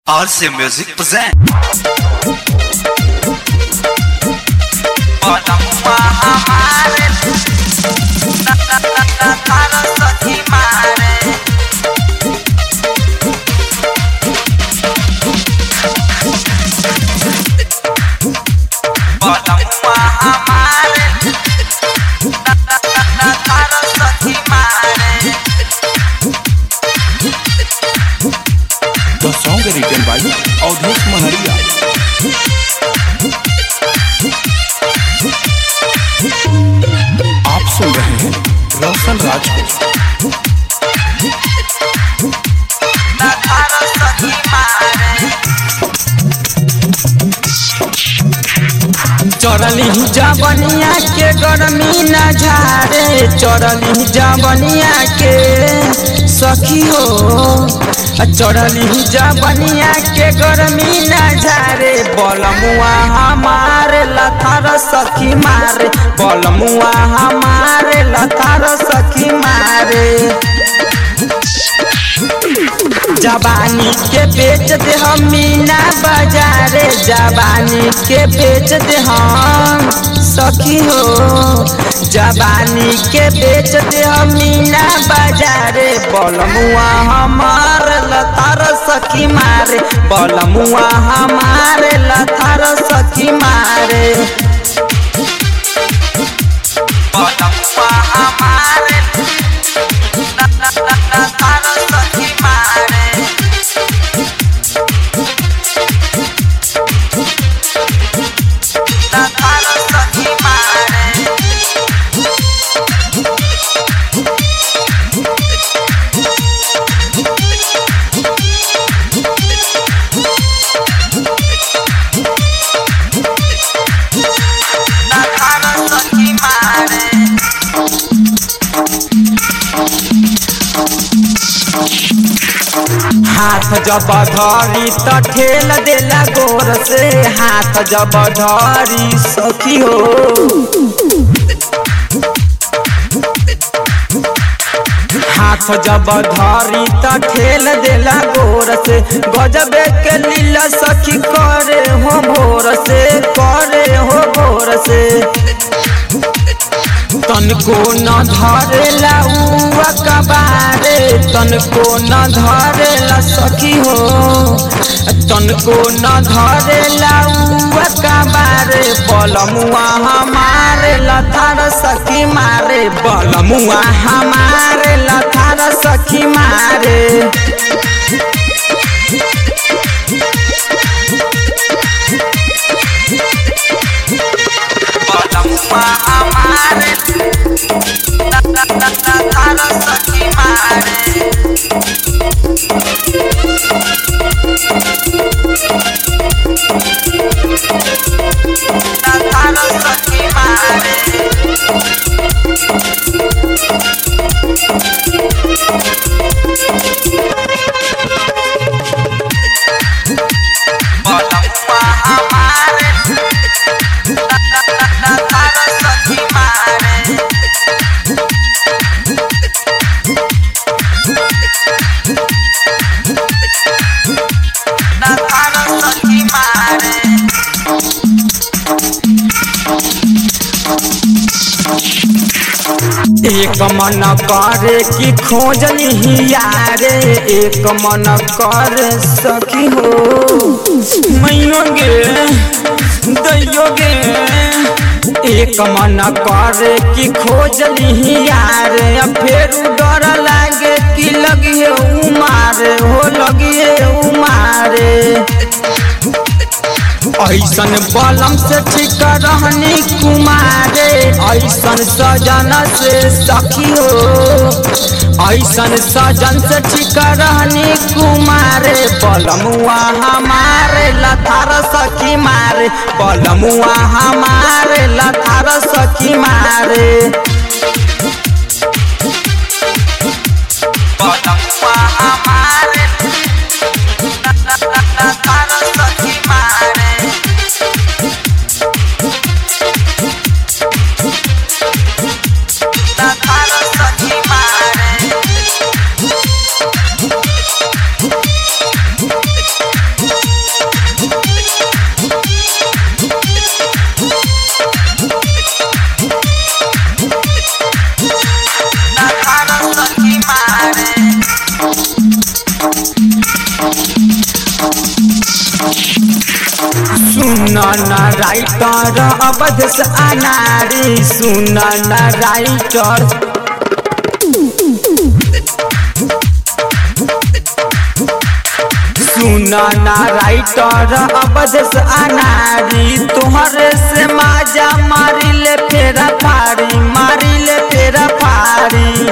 RC Music present. The song is written by Avdesh Maharia. आप सुन रहे हैं रोशन राज को चरली जबनिया के गर्मी न झारे चरली जबनिया के सखी हो चरली जबनिया के गर्मी न झारे बलमुआ हमारे लथार सखी मारे बलमुआ हमारे लथार सखी मारे जवानी के बेच दे हम मीना बाजारे जवानी के बेच दे हम सखी हो जवानी के बेच दे हम मीना बाजारे बलमुआ हमार लतार सखी मारे बलमुआ हमारे लतार सखी मारे बलमुआ हमारे लतार सखी मारे लतार सखी मारे लतार सखी मारे हाथ जब धरी त ठेल देला गोर से हाथ जब धरी सखी हो हाथ जब धरी त ठेल देला गोर से गजबे के लीला सखी करे हो भोर से करे हो भोर से तनको न धरेला उआ कबारे तनको न धरेला सखी हो तनको न धरेला उआ कबारे बलमुआ हमारे लथार सखी मारे बलमुआ हमारे लथार सखी मारे बलमुआ हमारे लथार सखी मारे लथार सखी मारे बलमुआ हमारे लथार सखी मारे लथार सखी मारे एक मन करे कि खोजली यारे एक मन कर सखी हो मैयो गे दैयो गे एक मन करे कि खोजली यारे फिर डर लागे कि लगिए उमारे हो लगिए उमारे ऐसन बलम से ठीक रहनी कुमारे ऐसन सजन से सखी हो ऐसन सजन से ठीक रहनी कुमारे बलमुआ हमारे लथार सखी मारे बलमुआ हमारे लथार सखी मारे बलमुआ हमारे लथार सखी मारे लथार सखी मारे न राइटर अवध से अनारी सुन न राइटर सुन न राइटर अवध से अनारी तुहरे से माजा मारी ले फेरा फारी मारी ले फेरा फारी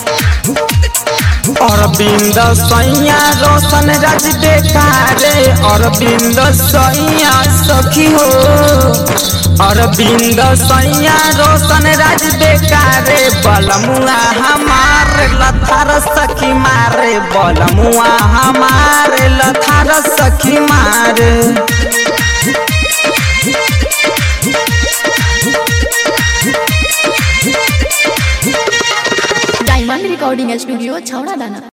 अरविंद सैया रोशन राज बेकारे अरविंद सैया सखी हो अरविंद सैया रोशन राज बेकारे बलमुआ हमार लथार सखी मारे बलमुआ हमार लथार सखी मारे डायमंड रिकॉर्डिंग स्टूडियो छौड़ा दाना